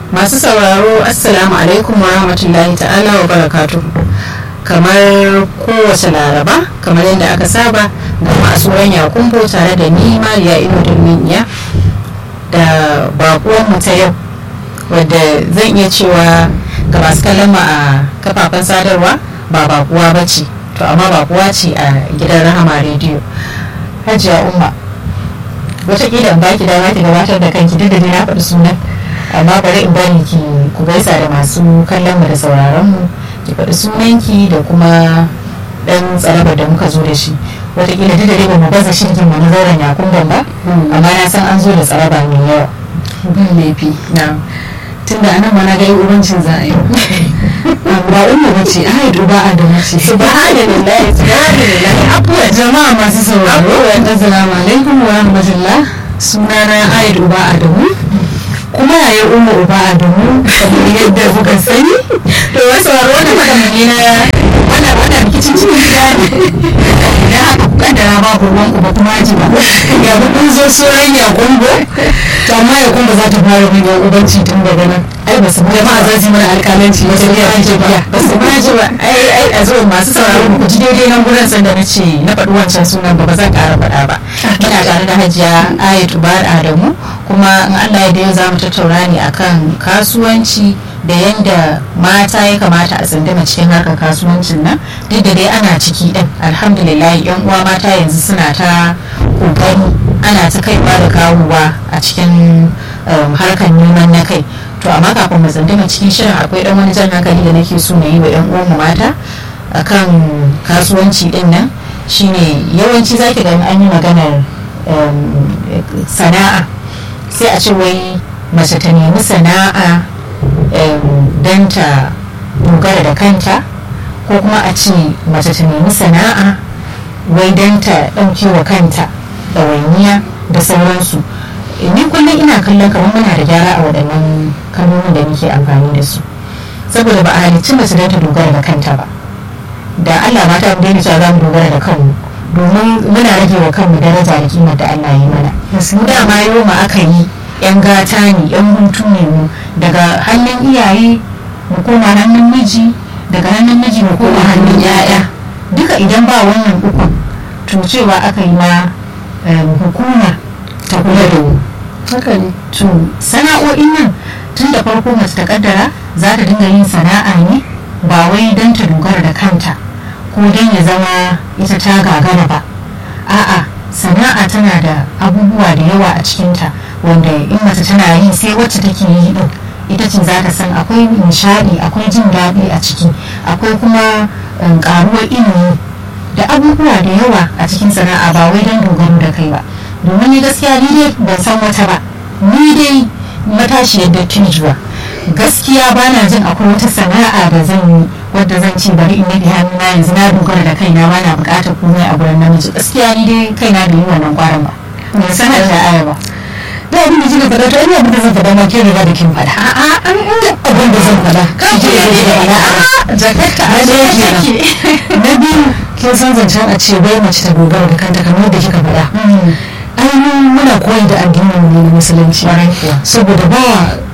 masu sauraro assalamu alaikum wa rahmatullahi ta'ala wa barakatu kamar kowace laraba kamar yadda aka saba da masu ranya kumbo tare da ni mariya ino dalminiya da bakuwanmu ta yau wadda zan iya cewa ga masu kallon mu a kafafen sadarwa ba bakuwa ba ce to amma bakuwa ce a gidan rahama rediyo hajiya umma wataƙila in baki dama ki gabatar da kanki duk da dai na faɗi sunan amma bari in bari ki ku gaisa da masu kallon mu da sauraron mu ki faɗi sunanki da kuma ɗan tsarabar da muka zo da shi wataƙila duk da dai ba mu baza shirkin mu na zauren yakumban ba amma na san an zo da tsaraba mai yawa bin laifi na tunda anan ma na ga ubancin za a yi ba umma ba ce ai duba a da mace subhanallahi subhanallahi abuwa jama'a masu sauraro assalamu alaikum wa rahmatullah sunana Aid Uba Adamu kuma yaya Umma Uba Adamu kamar yadda kuka sani to wasu sauraro wannan magana ne na wannan wannan rikicin cikin gida ne idan haka ku kaddara babu ruwan uba kuma ji ba ya bi kun zo suran ya kumbo to amma ya kumbo za ta fara bin yan ubanci tun daga nan ai ba su jama'a za su yi mana alƙalanci na tafiya ta tafiya ba su ma ji ba ai ai a zo masu sauraro ku ji daidai nan gurin sanda na ce na faɗi wancan sunan ba ba zan ƙara faɗa ba muna tare da hajiya ayatu bar adamu kuma in allah ya da yau za mu tattauna ne akan kasuwanci da yadda mata ya kamata a tsindima cikin harkar kasuwancin nan duk da dai ana ciki din alhamdulillah yan uwa mata yanzu suna ta kokari ana ta kaiwa da kawowa a cikin harkar neman na kai to amma kafin mu tsindima cikin shirin akwai dan wani jan hankali da nake so na yi wa yan uwanmu mata akan kasuwanci din nan shine yawanci zaki ga an yi maganar sana'a sai a ce wai mace ta nemi sana'a don ta dogara da kanta ko kuma a ce mace ta nemi sana'a wai don ta ɗauke wa kanta ɗawainiya da sauransu ni kullum ina kallon kamar muna da gyara a waɗannan kalmomin da muke amfani da su saboda ba a halicci mace don ta dogara da kanta ba da allah mata mu daina cewa za mu dogara da kanmu domin muna rage wa kanmu daraja da kimar da allah yi mana mu dama yau ma aka yi yan gata ne yan hutu ne mu daga hannun iyaye mu koma hannun miji daga hannun miji mu koma hannun yaya duka idan ba wannan ukun to cewa aka yi ma hukuma ta kula da mu haka ne to sana'o'in nan tun da farko mace ta kaddara za ta dinga yin sana'a ne ba wai don ta dogara da kanta ko don ya zama ita ta gagara ba a'a sana'a tana da abubuwa da yawa a cikinta wanda in mace tana yi sai wacce take yi din ita ce za ta san akwai nishadi akwai jin daɗi a ciki akwai kuma ƙaruwar ilimi da abubuwa da yawa a cikin sana'a ba wai don dogaro da kai ba domin ni gaskiya ni dai ban san wata ba ni dai matashiyar dattijuwa gaskiya ba na jin akwai wata sana'a da zan yi wadda zan ce bari in naɗe hannuna yanzu na dogara da kaina ba na buƙatar komai a gurin namiji gaskiya ni dai kaina bai yi wannan kwarin ba ban sanar da aya ba da abin da kika faɗa to ina abin da zan faɗa ma ke riga da kin faɗa a'a an inda abin da zan faɗa kan kike da kike faɗa a'a jakarta a na ɗaya take kenan na biyu kin san zancen a ce bai mace ta dogara da kanta kamar yadda kika faɗa ainihin muna koyi da addinin mu ne na musulunci Ƙwarai kuwa. saboda ba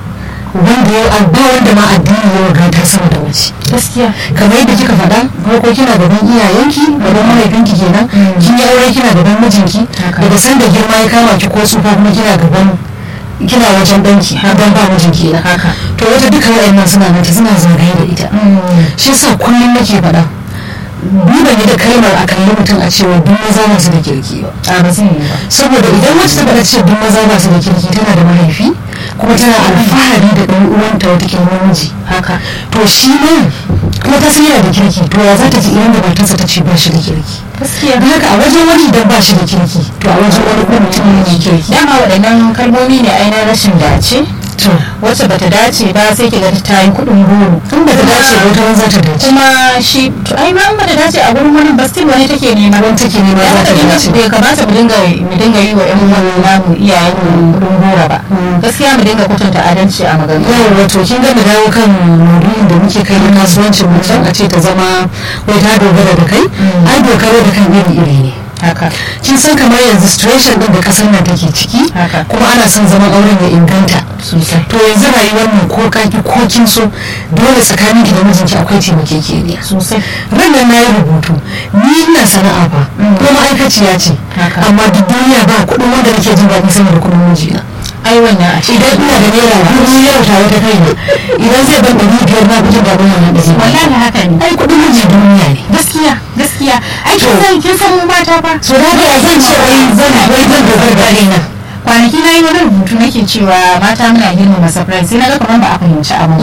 wanda ya ba wanda ma addini ya wagata sama da mace gaskiya kamar yadda kika faɗa farko kina gaban iyayenki gaban mahaifinki kenan kin yi aure kina gaban mijinki Haka. daga sanda girma ya kama ki ko tsufa kuma kina gaban kina wajen danki har ban ba mijinki kenan Haka. to wata duka waɗannan suna mata suna zagaye da ita shi yasa kullum nake faɗa duba ne da kalmar a kalli mutum a cewa duk maza ba su da kirki ba a ba zai yi ba saboda idan wacce ta faɗa cewa duk maza ba su da kirki tana da mahaifi kuma tana alfahari da ɗan uwanta wata ke namiji haka to shi ne kuma ta san yana da kirki to ya za ta ji idan da matarsa ta ce ba shi da kirki gaskiya don haka a wajen wani idan ba shi da kirki to a wajen wani kuma mutum ne da kirki dama waɗannan kalmomi ne ainihin rashin dace to wacce bata dace ba sai ki ga ta yi kuɗin goro in ba ta dace ba wata ran za ta dace kuma shi to ai ma in bata dace a gurin wani ba still wani take nema wani take nema ya za haka ta dinga dace bai kamata mu dinga mu dinga yi wa ƴan uwan namu iyayen mu kuɗin goro ba gaskiya mu dinga kwatanta adalci a maganganu yau wato kin ga mu dawo kan maudu'in da muke kai na kasuwancin mutum a ce ta zama wai ta dogara da kai ai dogaro da kan iri iri ne haka kin san kamar yanzu situation din da kasar nan take ciki Haka. kuma ana son zaman auren ya inganta sosai to yanzu rayuwar mu ko kaki ko kin so dole tsakanin ki da mijinki akwai taimakekeniya sosai ranar na yi rubutu ni ina sana'a ba ko ma'aikaciya ce Haka. amma duk duniya ba kuɗin wanda nake jin daɗi sama da kuɗin mijina ai wannan a idan ina da naira dubu yau ta wata kaina idan zai ban ɗari biyar na fi jin daɗin wannan ɗari wallahi haka ne ai kuɗin miji duniya ne gaskiya gaskiya ai kin To. san kin san mu mata fa so da haka zan ce wai zan wai zan dogara da kaina kwanaki na yi wani rubutu nake cewa mata muna girmama surprise sai na ga kamar ba a fahimci abu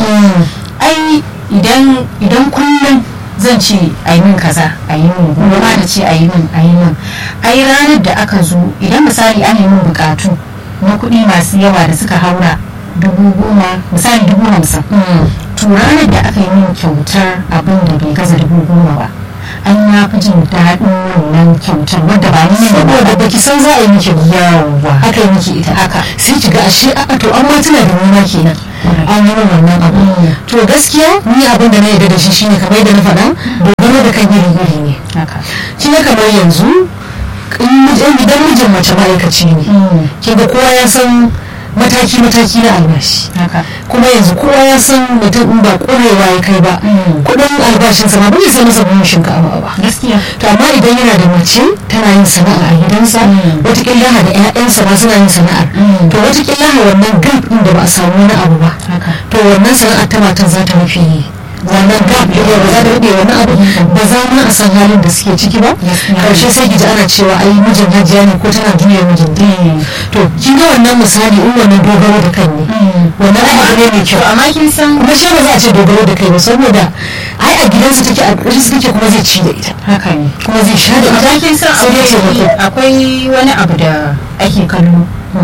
ai idan idan kullum zan ce a yi min kaza a yi min gobe ma da ce a yi min a yi min ai ranar da aka zo idan misali an yi min bukatu na kuɗi masu yawa da suka haura dubu goma misali dubu hamsin to ranar da aka yi min kyautar abin da bai gaza dubu goma ba an ya fi jin daɗin wannan kyautar wadda ba ni ne saboda baki san za a yi miki ba yawa aka yi miki ita haka sai ki ga ashe a to an ma tuna da nuna kenan an yi min wannan abu to gaskiya ni abin da na yarda da shi shine kamar yadda na faɗa dogaro da kan iri iri ne haka kin ga kamar yanzu in mijin- idan mijin mace ma'aikaci ne kin ga kowa ya san mataki mataki na albashi haka kuma yanzu kowa ya san mutum in ba ƙwarewa ya kai ba kuɗin albashinsa ma bai sai masa buhun shinkafa ba gaskiya to amma idan yana da mace tana yin sana'a a gidansa Mm. watakila yana da 'ya'yansa ma suna yin sana'ar Mm. to watakila wannan gap ɗin da ba a samu wani abu ba haka to wannan sana'ar ta matan za ta rufe wannan gap ɗin ba za ta rufe wannan abu ba za ma a san halin da suke ciki ba Gaskiya. karshe sai ki ji ana cewa ai mijin hajiya ne ko tana juya mijin to kin ga wannan misali in wannan dogaro da kan ne wannan ai abu ne mai kyau amma kin san kuma shi ba za a ce dogaro da kai ba saboda ai a gidansa take a ƙarshe take kuma zai ci da ita haka ne kuma zai sha da ita amma kin san sai dai taimako akwai akwai wani abu da ake kallo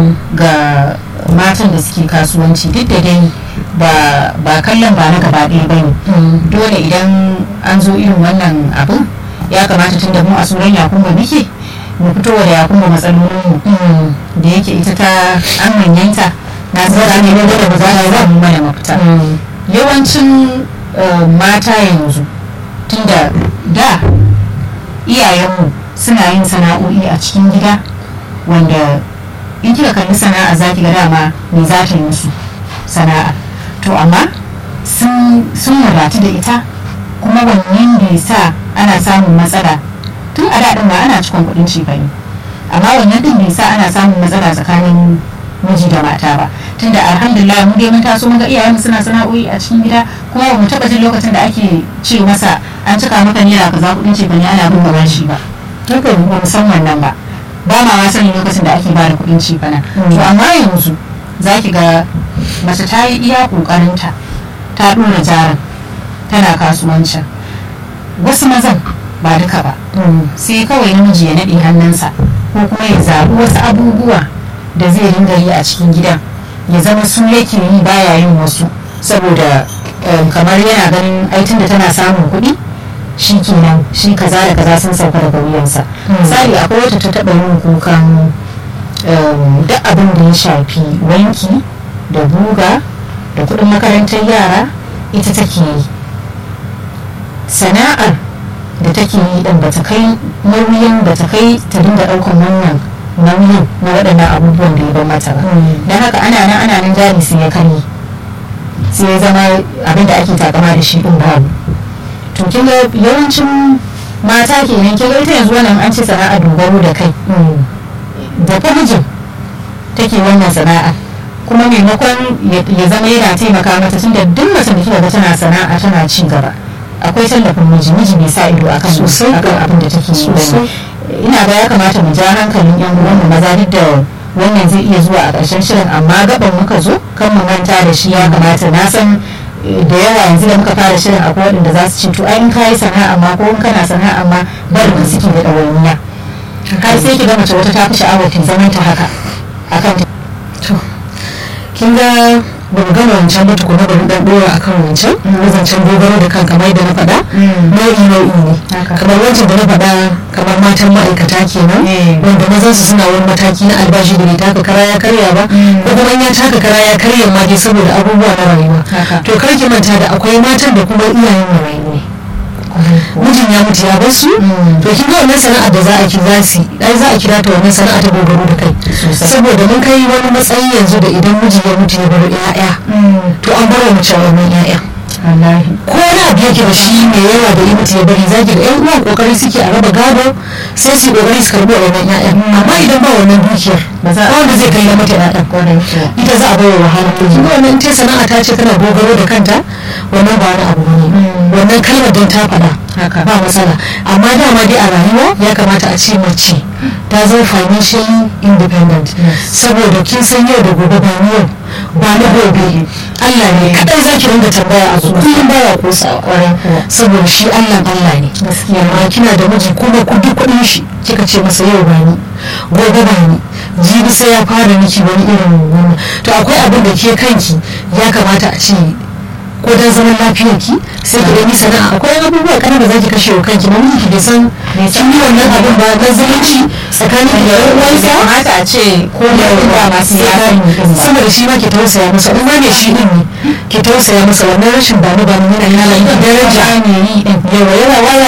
ga matan da suke kasuwanci duk da dai ba ba kallon ba na gaba ɗaya bane dole idan an zo irin wannan abin ya kamata tun da mu a suran yakumba muke mu fito da yakumba matsalolinmu da yake ita ta an manyanta na zara ne da ba za ta zama mana mafita yawancin eh, mata yanzu tunda da iyayenmu suna yin sana'o'i a cikin gida wanda in kika kalli sana'a za ki ga dama me za ta yi musu sana'a to amma sun sun wadatu da ita kuma wannan bai sa ana samun matsala tun a daɗin ba ana cikon kuɗin cefane amma wannan din bai sa ana samun matsala tsakanin miji da mata ba tunda alhamdulillah mu dai mun taso mun ga iyayenmu suna sana'o'i a cikin gida kuma ba mu taɓa jin lokacin da ake ce masa an cika maka naira kaza kuɗin cefane ana bin gaban shi ba haka ba mu san wannan ba ba ma ma sani lokacin da ake bada kuɗin cefana to amma yanzu za ki ga mace ta yi iya ƙoƙarinta ta ɗora jarin tana kasuwancin wasu mazan ba duka ba sai kawai namiji ya naɗe hannunsa ko kuma ya zaɓi wasu abubuwa da zai ringa yi a cikin gidan ya zama su yake yi baya yin wasu saboda em, kamar yana ganin aitin da tana samun kuɗi shi kenan shi kaza da kaza sun sauka daga wuyansa misali akwai wata ta taɓa yin kukan em, duk abin da ya shafi wanki da guga da kuɗin makarantar yara ita take yi sana'ar da take yi din bata kai nauyin bata kai ta dinga ɗaukan wannan nauyin na waɗannan abubuwan da ya bar mata ba don haka ana nan ana nan jari sai ya kare sai ya zama abin da ake takama da shi din babu to kin ga yawancin mata kenan kin ga ita yanzu wannan an ce sana'a dogaro da kai da fa mijin take wannan sana'a kuma maimakon ya- ya zama yana taimaka mata tunda duk mace da kika ga tana sana'a tana ci gaba akwai tallafin miji miji bai sa ido akan Sosai. akan abin da take yi bane. Sosai. ina ga ya kamata mu ja hankalin yan uwan mu maza duk da wannan zai iya zuwa a ƙarshen shirin amma gaban muka zo kan mu manta da shi ya kamata na san eh, da yawa yanzu da muka fara shirin akwai waɗanda za su ce to ai in kayi sana'a ma ko in kana sana'a ma barin ka suke da ɗawainiya kai sai ki ga mace wata ta fi sha'awar ta zaman ta haka akan ta to kin ga ba mu gama wancan ba tukuna bari dan dora akan wancan na zancen dogaro da kan kamar da na faɗa nau'i nau'i ne Haka. kamar wancan da na faɗa kamar matan ma'aikata kenan Eh. wanda mazan su suna wani mataki na albashi da bai taka kara ya karya ba Mm. ko kuma in ya taka kara ya karya ma dai saboda abubuwa na rayuwa Haka. to kar ki manta da akwai matan da kuma iyayen marayu ne mijin ya mutu ya bar su to kin ga wannan sana'ar da za a ki za su ai za a kira ta wannan sana'a ta dogaro da kai saboda mun kai wani matsayi yanzu da idan miji ya mutu ya bar 'ya'ya to an bar wa mace wannan 'ya'ya ko wani abu yake da shi mai yawa da yi mutu ya bari zaki ga yan uwan kokari suke a raba gado sai su kokari su karbi wannan ƴaƴan amma idan ba wannan dukiyar ba wanda zai kai na mata ƴaƴan ita za a bai wa wahala to kin wannan ta sana'a ta ce tana dogaro da kanta wannan ba wani abu ne wannan kalmar don ta faɗa ba matsala amma dama dai a rayuwa ya kamata a ce mace ta zama financially independent saboda kin san yau da gobe ba ni yau ba na gobe Allah ne kadai za ki ringa tambaya a zuwa kullum baya kosawa saboda shi Allah Allah ne amma kina da miji kuma ku duk kuɗin shi kika ce masa yau ba ni gobe ba ni jibi sai ya fara miki wani irin wannan to akwai abin da ke kanki ya kamata a ce ko dan zaman lafiyar ki sai ki dai sana'a akwai abubuwa kana da zaki kashe wa kanki na miji bai san kin yi wannan abin ba dan zumunci tsakanin ki da yan uwansa kamata a ce ko da ba masu yaran sama da shi ma ki tausaya masa in ma ne shi din ne ki tausaya masa wannan rashin ba ni ba ni yana yana daraja ne yi din yawa yana waya